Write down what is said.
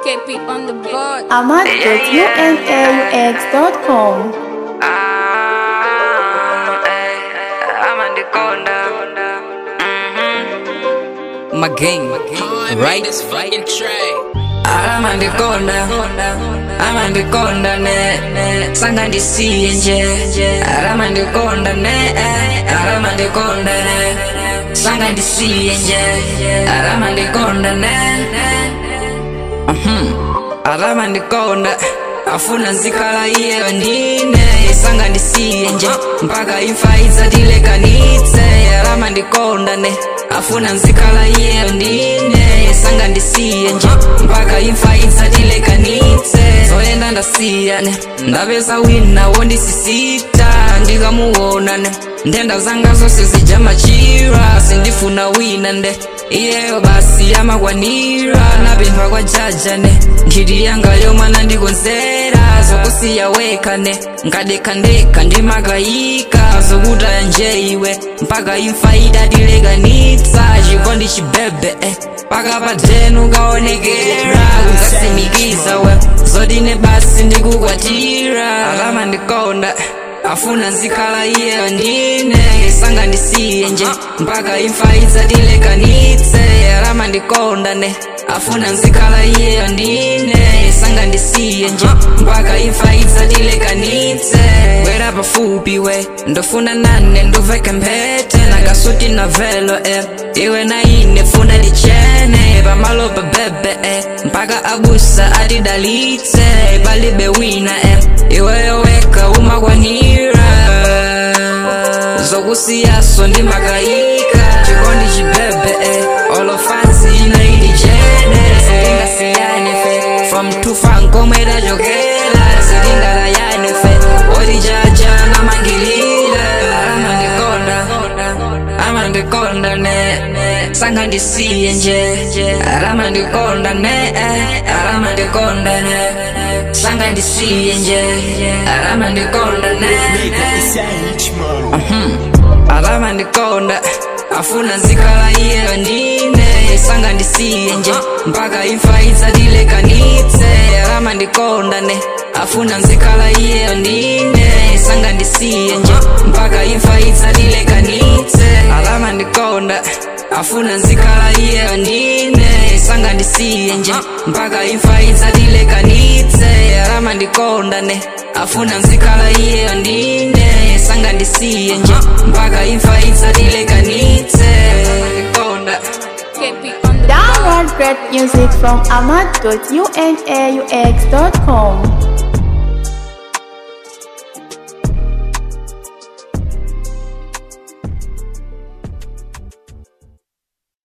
KP on the board. ahmad.unaux.com Ah, eh, I'm on the corner. my game, right? I'm on the corner. I'm on the corner, ne, ne. Sanga ndisiye nje. I'm on the corner, ne, eh. I'm on the corner, ne. Sanga ndisiye nje. I'm on the corner, ne, ne. alama ndikonda afuna nzikhala iyeyo ndine sanga ndisiye nje mpaka imfa idzatilekanitse alama ndikonda ne afuna nzikhala iyeyo ndine sanga ndisiye nje mpaka imfa idzatilekanitse zoyenda ndasiya ne ndapeza wina wondisisita ndikamuwona ne ndenda zanga zonse zijamachira sindifuna wina nde iyeyo basi yamakwanira napemphwa kwa jaja ne nkhiti yanga yomwana ndikonzera zokusiya weka ne nkadekhandekha ndimakayika zokutaya nje iwe mpaka imfa idatilekanitsa chikondi chibebe eh. paka padenu kaonekera kukasimikiza we zodine basi ndikukwatira alama ndikonda afuna nzikhala iyeyo ndine sanga ndisiye nje mpaka imfa idzatilekanitse alama ndikonda ne afuna nzikhala iyeyo ndine sanga ndisiye nje mpaka imfa idzatilekanitse bwera pafupi we ndofuna nane nduveke mphete nakasuti na velo eh. iwe na ine funa lichene pamalopa bebe eh. mpaka abusa atidalitse palibe wina eh. iweyo weka umakwanira zokusiyaso ndimakayika chikondi chibebe eh. olofansi inaidijene sitingasiyane fe from tufankomwera chokela sitingalayane fe olijaja namangilile amandikonda amandikonda ne sanga ndisiye nje aramandikonda ne aramandikonda ne sanga ndisiye nje aramandikonda ne alama ndikonda afuna nzikhala iyeyo ndine sanga ndisiye nje mpaka imfa idzatilekanitse alama ndikonda ne afuna nzikhala iyeyo ndine sanga ndisiye nje mpaka imfa idzatilekanitse alama ndikonda afuna nzikhala iyeyo ndine sanga ndisiye nje mpaka imfa idzatilekanitse alama ndikonda ne afuna nzikhala iyeyo ndine sanga ndisiye nje mpaka imfa idzatilekanitse ndikonda KP on the board. Download great music from ahmad.unaux.com